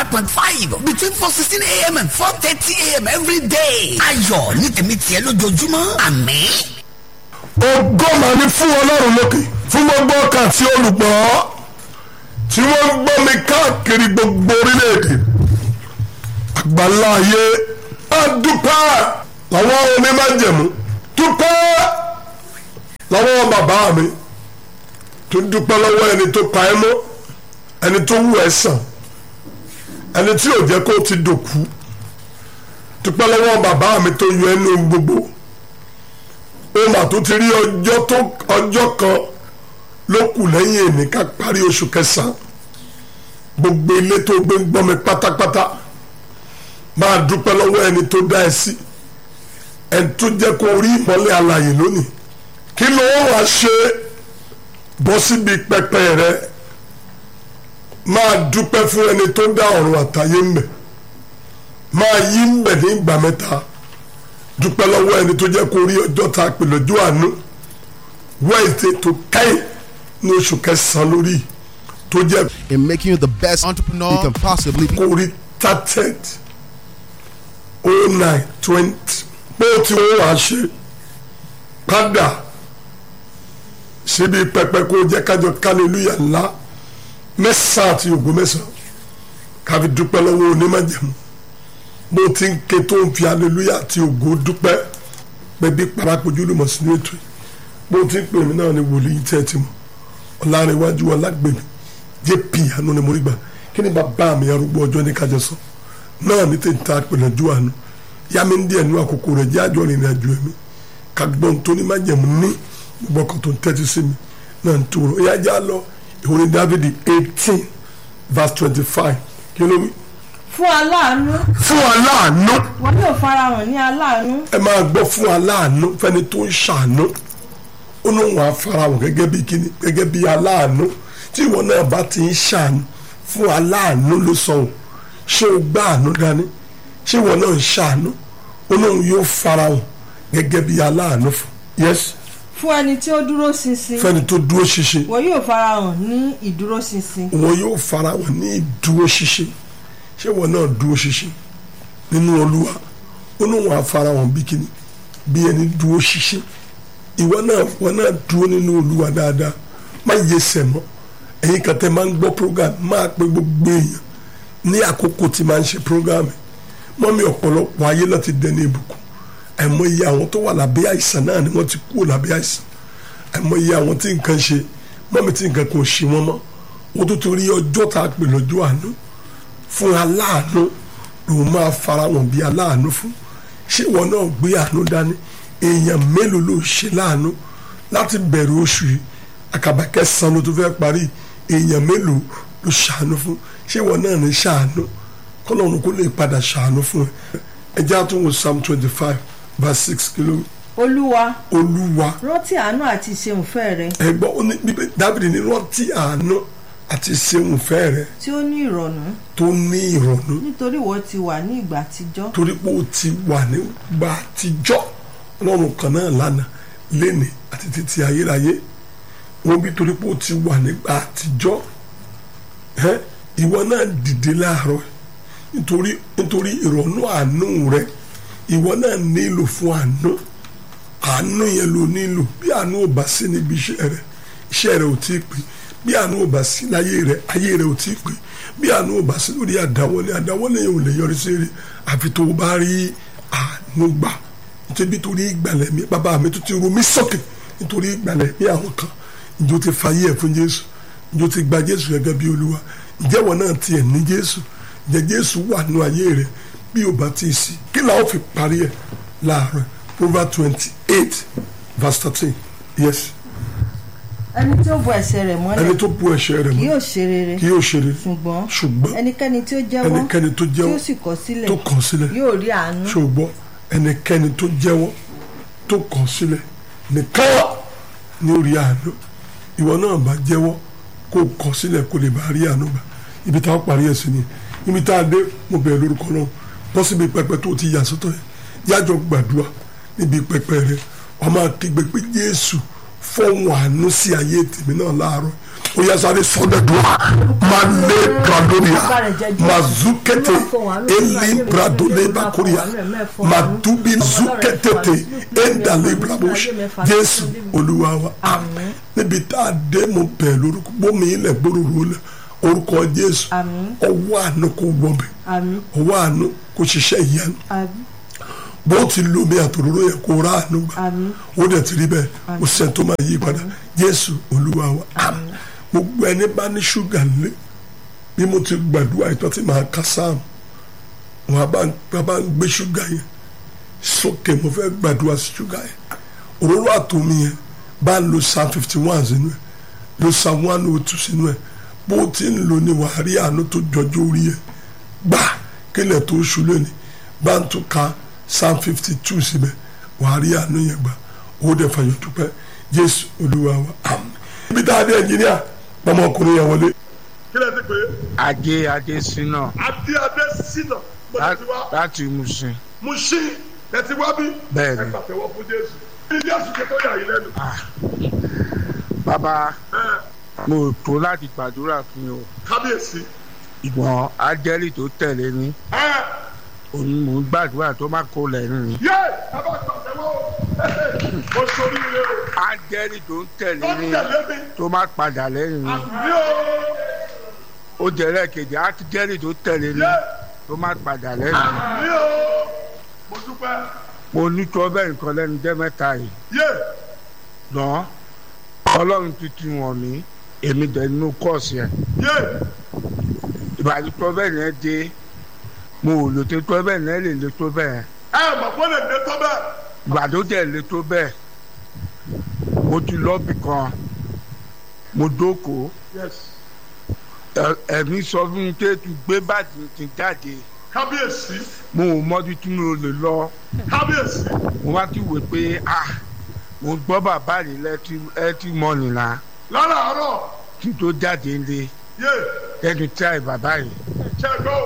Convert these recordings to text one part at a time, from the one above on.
point five between four sixteen a.m. and four thirty a.m. every day. ayọ̀ ní tèmi tiẹ̀ lójoojúmọ́ àmín. ògo mà ní fún ọlọ́run lókè fún gbogbo ọkàn tí olùgbọ́ tí wọ́n ń gbọ́ mi káàkiri gbogbo orílẹ̀-èdè àgbàlá ayé á dúpẹ́ làwọn onímájẹ̀mú dúpẹ́ lọ́wọ́ bàbá mi tó dúpẹ́ lọ́wọ́ ẹni tó pa ẹ́ mọ́ ẹni tó wù ẹ́ sàn ẹni tí ò jẹ́ kó ti dòkú dúpẹ́ lọ́wọ́ bàbá mi tó yọ ẹnu gbogbo ó mà tó ti rí ọjọ́ tó ọjọ́ kan ló kù lẹ́yìn èmi ká parí oṣù kẹsàn-án gbogbo ilé tó gbé ń gbọ́ mi pátápátá máa dúpẹ́ lọ́wọ́ ẹni tó dá ẹ sí ẹni tó jẹ́ kó rí ìmọ́lẹ̀ alààyè lónìí kí ló wàá ṣe bọ́ síbi pẹpẹ rẹ máa dúpẹ́ fún ẹni tó dá ọ̀run àtayé ń bẹ̀ máa yí ń bẹ̀ ní ìgbà mẹ́ta dúpẹ́ lọ́wọ́ ẹni tó jẹ́ kó rí ọjọ́ ta pè lọ́jọ́ àánú wẹ́ẹ̀tì tó káyìn ní oṣù kẹsàn-án lórí tó jẹ́ in making you the best entrepreneur you can possibly be. kó rí thirted oh nine twenty pé ó ti wọ́n wá ṣe padà síbi pẹpẹ kó jẹ́ kájọ kálílúyà ńlá mẹ́sàn-án àti ògo mẹ́sàn-án káfi dúpẹ́ lọ́wọ́ onímọ̀jẹ̀mú bó ti ń ké tó ń fi aleluya àti ògo dúpẹ́ pẹ̀bí parapojú ló mọ̀ sínú ètò yìí bó ti ń pè mí náà ni wòlíì tẹ́ ẹ ti mọ̀ ọ̀làrẹ̀wájú ọ̀làgbèmí jp àánú ni mo rí gbà kí ni bàbá mi arúgbó ọjọ́ ní kájọ sọ náà ní tètè ta pẹ̀lẹ́jú àánú yá mi ń díẹ̀ nínú àkókò rẹ̀ jẹ́ àjọ ìrìn àjò ẹ̀mí ká gbọ́n tó ní májẹ̀mú ní gbogbo ọkàn tó ń tẹ́tí sí mi náà ń tó rọ ìyá já lọ ìwé dávidi eighteen verse twenty five kí ló wí. fún aláàánú fún aláàánú wọn yóò farahàn ní aláàánú ẹ máa gbọ́ fún aláàánú fẹ́ni tó ń ṣàánú ó ní wọn àfarahàn gẹ́gẹ́ bí kíni gẹ́gẹ́ bí aláàánú tí ìwọ náà bá ti ń ṣàánú fún aláàánú ló sọ ọ́ ṣé o gbá àánú dání ṣé ìwọ náà ń ṣàánú ó ní òun yóò farahàn gẹ́gẹ́ bí aláàánú fún yes fún ẹni tí ó dúró ṣinṣin fẹ́ni tó dúró ṣinṣin wọn yóò farahàn ní ìdúró ṣinṣin wọn yóò farahàn ní ìdúró ṣinṣin ṣé ìwọ náà dúró ṣinṣin nínú olúwa ó ní òun àfarahàn bí kíni bí ẹni dúró ṣinṣin ìwọ náà wọn náà dúró nínú olúwa dáadáa má yẹ sẹmọ ẹ̀yin kan tẹ́ máa ń gbọ́ program máa pe gbogbo èèyàn ní àkókò tí máa ń ṣe program mọ́mí ọ̀pọ̀lọpọ̀ ayé náà ti dẹni ìbùkún àìmọ̀ iye àwọn tó wà lábẹ́ àìsàn náà ni wọ́n ti kúrò lábẹ́ àìsàn àìmọ̀ iye àwọn tí nǹkan ṣe mọ́mí tí nǹkan kò ṣe wọ́n mọ́ wọ́n tó ti rí ọjọ́ tá a pè lọ́jọ́ àánú fún aláàánú lòun máa fara wọn bí aláàánú fún ṣé ìwọ náà gbé àánú dání èèyàn mélòó ló ṣe láàánú láti bẹ̀rẹ̀ oṣù yìí àkàbà kẹsàn-án ló tó fẹ́ parí èèyàn mélòó ló ṣàánú fún ṣé ìwọ náà ní ṣàánú kọ́lọ́run kó lè padà ṣàánú fún ẹ ẹ jẹ́ àtúnwò psalm twenty five verse six kìló olúwa olúwa rántí àánú àti ìṣeunfẹ́ rẹ ẹgbọ́n ó ní bíbẹ́ dábìrì ní rántí àánú àti ṣeun fẹ́ rẹ tí ó ní ìrọ̀nù tó ní ìrọ̀nù nítorí ìwọ ti wà ní ìgbà àtijọ́ torí pé ó ti wà nígbà àtijọ́ ọlọ́run kan náà lánàá lénìí àti títí ayérayé wọ́n bí torí pé ó ti wà nígbà àtijọ́ ẹ́ ìwọ náà dìde láàárọ̀ nítorí nítorí ìrọ̀nù àánú rẹ ìwọ náà nílò fún àánú àánú yẹn ló nílò bí àánú ò bá sí níbi iṣẹ́ rẹ iṣẹ́ rẹ ò tí ì pé bí àánú ò bá sí láyé rẹ ayé rẹ ò tí ì pé bí àánú ò bá sí lórí àdáwọlé àdáwọlé yẹn ò lè yọrí sí rí àfi tó o bá rí àánú gbà nítorí torí ìgbàlẹ̀ mi bàbá mi tó ti ru mí sókè nítorí ìgbàlẹ̀ mi àwọn kan ìjọ ti fàyè ẹ̀ fún Jésù ìjọ ti gba Jésù gẹ́gẹ́ bí Olúwa ìjẹ́wọ̀ náà tiẹ̀ ní Jésù ìjẹ́ Jésù wà nínú ayé rẹ bí o bá ti sí kí làwọn fi parí ẹ̀ láàárọ̀ Proverbs twenty eight verse thirteen yes ẹni tí ó bo ẹ̀ṣẹ̀ rẹ̀ mọ́lẹ̀ ẹni tó bu ẹ̀ṣẹ̀ rẹ̀ kì mọ́ yóò ṣe rere kì yóò ṣe rere ṣùgbọ́n ṣùgbọ́n ẹnikẹ́ni tí ó jẹ́wọ́ ẹnikẹ́ni tó tí jẹ́wọ́ ó sì kọ̀ sílẹ̀ tó kàn sílẹ̀ yóò rí àánú ṣùgbọ́n ẹnikẹ́ni tó jẹ́wọ́ tó kàn sílẹ̀ nìkan ní orí àánú ìwọ náà bá jẹ́wọ́ kó kàn sílẹ̀ kó lè bá rí àánú gbà ibi táwọn parí ẹ̀ sí ni ibi tá a dé mo bẹ̀rẹ̀ lórúkọ náà bọ́ síbi pẹpẹ tó ti yà sọ́tọ̀ yẹn yájọ gbàdúrà níbi pẹpẹ rẹ wàá máa kígbe pé Jésù fọ́hùn àánú sí ayé tèmi náà láàárọ̀ ó yẹ sáré sọdẹ̀dúrà máa lé bradoria máa zukete eli bradole bakoria máa dubi zuketete endale brabosh jésù olúwa wa àmín níbi tá a dé mo bẹ̀ lórúkọ bómi ilẹ̀ gbóròrò lẹ̀ orúkọ jésù Àmín. ọwọ́ àánú kò wọbẹ̀ àmín ọwọ́ àánú kò ṣiṣẹ́ ìyanu àmín bó ti lomi àtòróró yẹ kó rà àánú gbà Àmín. ó dẹ̀ ti rí bẹ́ẹ̀ ó sẹ́ni tó máa yí padà jésù olúwa wa àmín gbogbo ẹni bá ní ṣúgà lé bí mo ti gbàdúrà ìtọ́ tí màá ká sáàmù wọn bá ń bá bá ń gbé ṣúgà yẹn sókè mo fẹ́ gbàdúrà sí ṣúgà yẹn òróró àtòmí yẹn bá ń lo psalm fifty one sínú ẹ̀ lo psalm one oh two sínú ẹ̀ bó ti ń lò ní wàá rí àánú tó jọjú orí ẹ̀ gbà kílẹ̀ tó ṣú lónìí bá ń tún ka psalm fifty two síbẹ̀ wàá rí àánú yẹn gbà ó dẹ̀ fàyọ̀ dúpẹ́ jésù olúwa wa àmín. ibi tá a dé ẹnjìníà ọmọkùnrin yẹn wọlé. kílẹ̀ ti pé ajé adésínà adé adé sínà gbọ́dọ̀ ti wá láti Mùṣín mú sí ẹ ti wá bí. Bẹ́ẹ̀ ni. ẹ pàtẹ́wọ́ fún jésù. ní jésù ṣe tó yà yín lẹ́nu. bàbá ẹ mo tó láti gbàdúrà fún yín o kábíyèsí. ìgbọ̀n ájẹ́lì tó tẹ̀lé ní ẹ òun mò ń gbàdúrà tó má kó lẹ́nu ni yé ẹ bá pàtẹ́wọ́ o. mo sori ire o. ájẹ́lì tó ń tẹ̀lé ó ní tẹ̀lé mi. tó má padà lẹ́yìn ni àmì o. ó jẹ́rẹ́ kejì ájẹ́lì tó tẹ̀lé ní yé tó má padà lẹ́yìn ni àmì o. mo dúpẹ́. mo ní tó bẹ́ẹ̀ nǹkan lẹ́nu jẹ́ mẹ́ta yìí yé lọ́n ọlọ́run tuntun wọ̀n mí èmi dẹ̀ nínú kọ́ọ̀sì ẹ̀ yé ìbàdí tó bẹ́ẹ̀ yẹn dé mo ò lò tó tó bẹ́ẹ̀ yẹn lè lè tó bẹ́ẹ̀ ẹ mọ̀ pé lè dé tó bẹ́ẹ̀. ìbàdó dẹ̀ lè tó bẹ́ẹ̀ mo ti lọ́ọ̀bì kan mo dókòó yes ẹ- ẹ̀mí sọ fún mi pé tún gbé bàtì ti jáde kábíyèsí mo ò mọ́bi tí mo lè lọ kábíyèsí. mo wá ti wò pé ah mo gbọ́ bàbá rẹ̀ lẹ́tí ẹtí mọ́nì náà láràárọ̀ kí n tó jáde ńlẹ̀ yé ẹnu tí àì bàbá yìí ṣẹ́gbọ́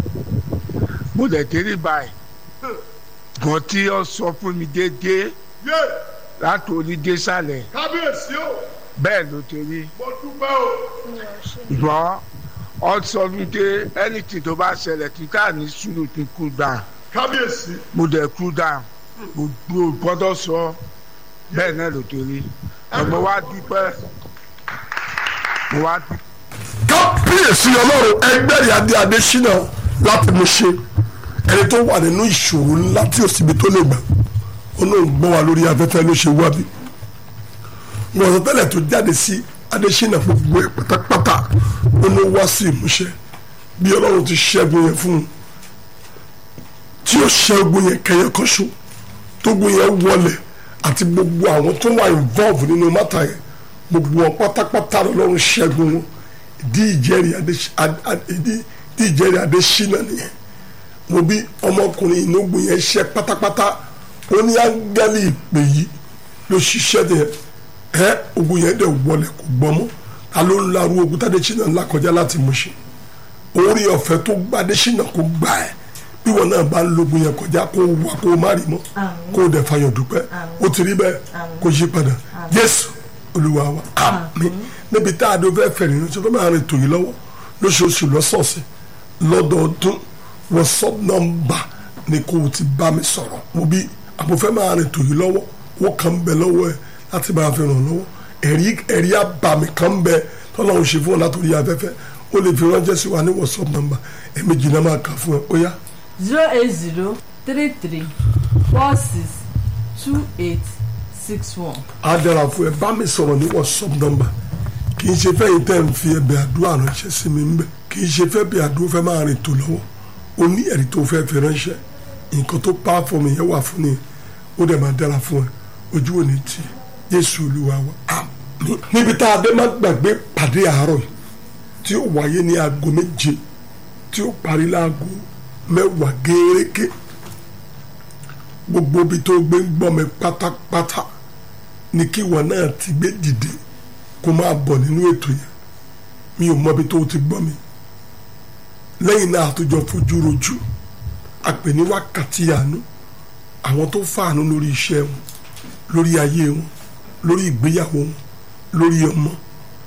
mo dẹ̀ délé báyìí gan tí ó sọ fún mi déédéé yé láti onídé sálẹ̀ kábíyèsí o bẹ́ẹ̀ ló ti rí mo dúpẹ́ o. ṣùgbọ́n ọ sọ fún mi pé anything tó bá ṣẹlẹ̀ tí ká ní sùúrù tí kú down kábíyèsí mo dẹ̀ kú down gbogbo gbọ́dọ̀ sọ bẹ́ẹ̀ náà ló ti rí ọmọ wa dúpẹ́ mo wá dúpẹ́. kábíyèsí ọlọ́run ẹgbẹ́rì adé adésínà láti mú ṣe ẹni tó wà nínú ìṣòro ńlá tí ò síbi tó lè gbà ó náà ń gbọ́ wa lórí afẹ́fẹ́ ló ṣe wá bí wọn sọ tẹ́lẹ̀ tó jáde sí adésínà gbogbo ẹ̀ pátápátá ó ní wá sí ìmúṣẹ bí ọlọ́run ti ṣẹ́gun yẹn fún un tí ó ṣẹ́gun yẹn kẹyẹ kọ́ṣọ́ tógun yẹn wọlé àti gbogbo àwọn tó wà involve nínú mátà yẹn gbogbo wọn pátápátá lọ́run ṣẹ́gun wọn ìdí ìjẹ́rìí adé- ad- ad- ìdí ìdí ìjẹ́rìí adésínà nìyẹn mo bí ọmọkùnrin ìnógun yẹn ṣẹ́ pátápátá ó ní áńgẹ́lì ìpè yìí ló ṣiṣẹ́ dẹ̀ ẹ́ ogun yẹn dẹ̀ wọlé kò gbọ́mọ́ ta ló ń larú ogun tádésínà ńlá kọjá láti mú ṣe orí ọ̀fẹ́ tó gba adésínà kó gbà ẹ́ bí wọn náà bá ń logun yẹn kọjá kó wà kó má rí mọ́ kó o dẹ̀ fayọ̀ dúpẹ́ ó ti rí bẹ́ẹ̀ kó yí padà Jésù Olúwa wa àmín níbi tá a dó fẹ́ fẹ̀rẹ̀ ní sọ́dọ̀ máa rìn tòyí lọ́wọ́ lóṣooṣù lọ́sọ̀ọ̀sẹ̀ lọ́dọọdún wọ́sọ̀p nọ́mbà ni kó o ti bá mi sọ̀rọ̀ mo bí àbúfẹ́ máa rìn tòyí lọ́wọ́ wọ́n kàn ń bẹ lọ́wọ́ ẹ̀ láti máa fi ràn lọ́wọ́ ẹ̀rí ẹ̀rí àbàmì kan ń bẹ tọ́lá òun ṣe fún ọ látòrí afẹ́fẹ́ ó lè fi ránṣẹ́ sí wa ní wọ́sọ̀p nọ́mbà ẹ̀mejì náà máa kà fún ẹ ó yá zero eight zero three three four six two eight six one. á dára fún ẹ bá mi sọ̀rọ̀ ní whatsapp number kì í ṣe fẹ́ yìí tẹ́ ń fi ẹbẹ̀ àdúrà ránṣẹ́ sí mi ńbẹ̀ kì í ṣe fẹ́ bí àdúrà fẹ́ máa rìn tó lọ́wọ́ o ní ẹ̀rí tó fẹ́ fi ránṣẹ́ nǹkan tó pa fún mi yẹn wà fún ni ó dẹ̀ máa dára fún ẹ ojú ò ní tì í Jésù Olúwa wa àmín. níbi tá a dé má gbàgbé pàdé àárọ̀ yìí tí ó wáyé ní aago méje tí ó parí láago mẹ́wàá gẹ́rẹ́gẹ́ gbogbo ibi tó gbé ń gbọ́ mi pátápátá ni kí ìwọ náà ti gbé dìde kó máa bọ̀ nínú ètò yẹn mi ò mọbi tó ti gbọ́ mi lẹ́yìn náà àtúnjọ fojú rojú àpè ní wákàtí àánú àwọn tó fàánú lórí iṣẹ́ wọn lórí ayé wọn lórí ìgbéyàwó wọn lórí ọmọ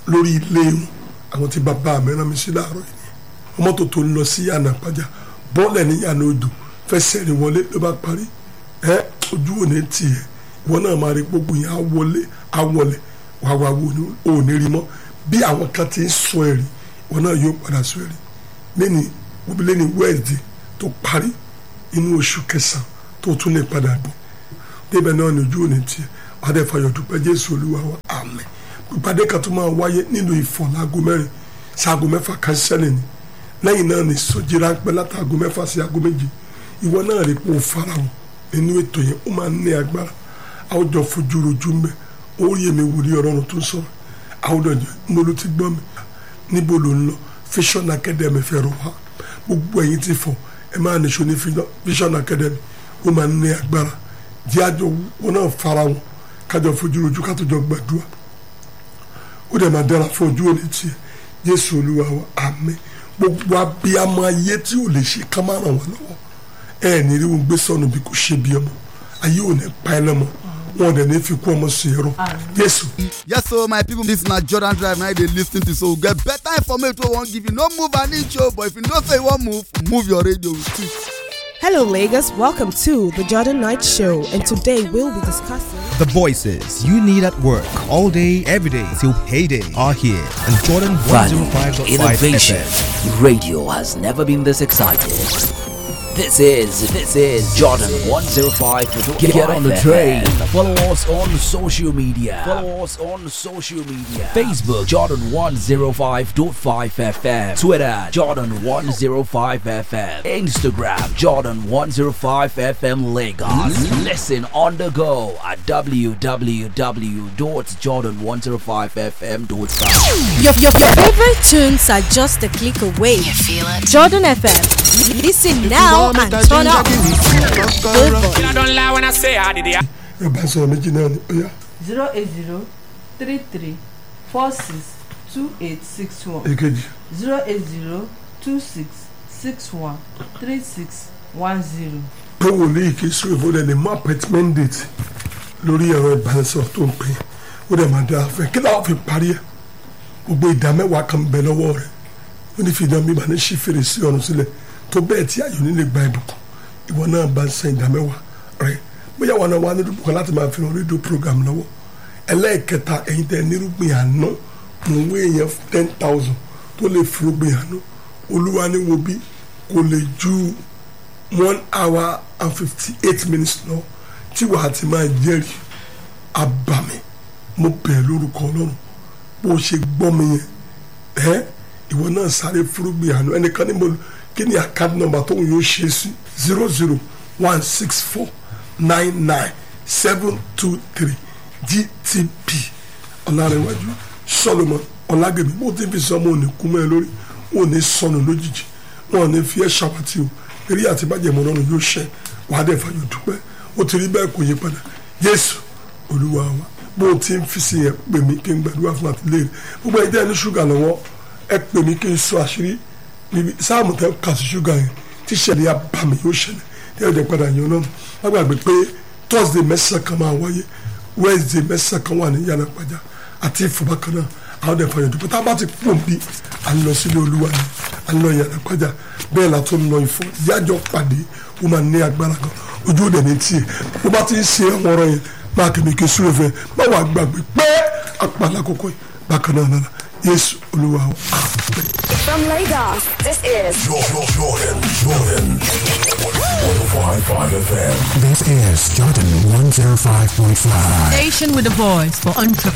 lórí ilé wọn àwọn tí bàbá mi rán mi sí láàárọ̀ yìí mọ́tò tó ń lọ sí yànnà pàjá bọ́ọ̀lẹ̀ ní yànnà odò fẹsẹ̀ rìn wọlé ló bá parí ẹ ojú òní tiẹ̀ ìwọ náà máa rí gbogbo yẹn á wọlé á wọlé wàá wá wo ni ò ní rí mọ́ bí àwọn kan ti ń sọ ẹ̀rí ìwọ náà yóò padà sọ ẹ̀rí lẹ́ni wọ́n lẹ́ni wẹ́ẹ̀dì tó parí inú oṣù kẹsàn-án tó tún lè padà bọ̀ débẹ̀ náà ní ojú òní tiẹ̀ wàá dẹ̀ fàyọ̀ dúpẹ́ jésù olúwa wa àmín ìpàdé kan tó máa wáyé nínú ìfọ̀ láago mẹ́rin sí aago mẹ́fà kan sẹ́lẹ̀ ni lẹ́yìn náà ní sọ́jí ráńpẹ́ látàgò mẹ́fà sí aago méje ìwọ náà rí pé o farahàn nínú ètò yẹn ó máa ń ní agbára àwùjọ fojú rojú ń bẹ orí èmi wòlíì ọlọ́run tó ń sọ̀rọ̀ àwùjọ jẹ mo ló ti gbọ́ mi níbo ló ń lọ vision academy fẹ́ rọ wá gbogbo ẹ̀yin ti fọ̀ ẹ máa nìṣó ní vision academy ó máa ń ní agbára jẹ́ àjọ wọn náà farahàn kájọ fojú rojú ká tó jọ gbàdúrà ó dẹ̀ máa dára fún ojú òní tiẹ̀ jésù olúwa wa àmín gbogbo abiyamọ ayé tí ò lè ṣe ká má ràn wá lọ́wọ́ ẹ ní rí wọn gbé sọnù bí kò ṣe bí ọmọ ayé ò ní pa ẹ lọ́mọ wọn ò dẹ̀ ní fi kú ọmọ sí ẹrọ jésù. Yes, so my people, this na Jordan Drive now they lis ten to so we get better information wey we wan give you. No move an inch o, but if you know say you wan move, move your radio too. Hello, Lagos. Welcome to the Jordan Knight Show, and today we'll be discussing. The voices you need at work all day, every day till payday are here on Jordan Value, 105.5 innovation. FM. Radio has never been this excited. This is this is Jordan 105. Get, get on the train. Follow us on social media. Follow us on social media. Facebook Jordan 105.5 FM. Twitter Jordan 105 FM. Instagram Jordan 105 FM Lagos. Listen on the go at www.jordan105fm.com. Your, your, your favorite tunes are just a click away. You feel it? Jordan FM. Listen now and turn up. Good boy. I don't lie when I say I did it. ẹ bá sọ̀rọ̀ méjì náà ni ó yá zero eight zero three three four six two eight six one èkejì zero eight zero two six six one three six one zero. pé wòlíì kì í sún ìfowópamọ́ ní mú appointment date lórí ẹ̀rọ ìbánisọ̀rọ̀ tó ń pè é ó dẹ̀ máa dára fẹ́ kí láwọn fi parí ẹ̀ gbogbo ìdá mẹ́wàá kan bẹ lọ́wọ́ rẹ̀ ó ní fi ìdán bíbá ní sí fèrèsé ọ̀run sílẹ̀ tó bẹ́ẹ̀ tí ayò nílé gba ìbùkún ìwọ náà bá ń san ìdá mẹ́wàá rẹ̀ bóyá wọn náà wà ní ìdúpọ̀ láti máa fi hàn rédíò program lọ́wọ́ ẹlẹ́ẹ̀kẹta ẹ̀yin tẹ́ nírúgbìn àná mò ń wé èèyàn ten thousand tó lè fi rúgbìn àná olúwa ní wo bí kò lè ju one hour and fifty eight minutes lọ tí wàá ti máa jẹ́rìí abàmì mo bẹ̀ lórúkọ ọlọ́run bó o ṣe gbọ́ mi yẹn ẹ́ ìwọ náà sáré fúrúgbìn àná ẹnìkan ní mo kí ni àkáǹtì nọ́mbà tó ń yóò ṣe sí zero zero one six four nine nine seven two three gtp ọ̀làrẹ̀wájú solomon ọ̀làgbèmí bó ti fi sọ ọmọ òní kú mọ́ ẹ lórí wọn ò ní sọnù lójijì wọn ò ní fi ẹ́ ṣàwátì o eré àti bàjẹ́ mọ́ lọ́rùn yóò ṣẹ wàá dẹ̀ fàyọ̀ dúpẹ́ ó ti rí bẹ́ẹ̀ kò yí padà jésù olúwa wa bó o ti ń fi sí yẹn pè mí kí n gbàdúrà fún àtìlẹ́yìn gbogbo ẹ̀jẹ̀ ẹni ṣúgà lọ́wọ́ ẹ pè mí kí n sọ àṣírí níbi sáàmù tẹ kà sí ṣúgà yẹn tí ṣẹlẹ̀ yà bá mi yóò ṣẹlẹ̀ tí ẹ̀jẹ̀ padà yẹn náà wọ́n gbàgbé pé thursday mẹ́sàn-án kan máa wáyé wednesday mẹ́sàn-án kan wà ní yàrá pàjá àti ìfọ̀bá kan náà àwọn ọ̀dẹ̀ fàyọ̀ dúpẹ́ tá a bá ti pò bí à ń lọ sílé olúwa ni à ń lọ yàrá pàjá bẹ́ẹ̀ la tó ń lọ ìfọ̀ yájọ́ pàdé ó máa ní agbára kan ojú òde ní tiẹ̀ bó bá ti ń ṣe àwọn ọ̀rọ̀ yẹn máa kẹ́mi kí sùúrù fẹ́ má wàá gbàgbé pé apàlà kókó yìí bákan náà lára yéésù olúwa wa. From Lagos, this is Jordan, Jordan, Jordan. 105.5 FM. This is Jordan 105.5. Station with a voice for entrepreneurs.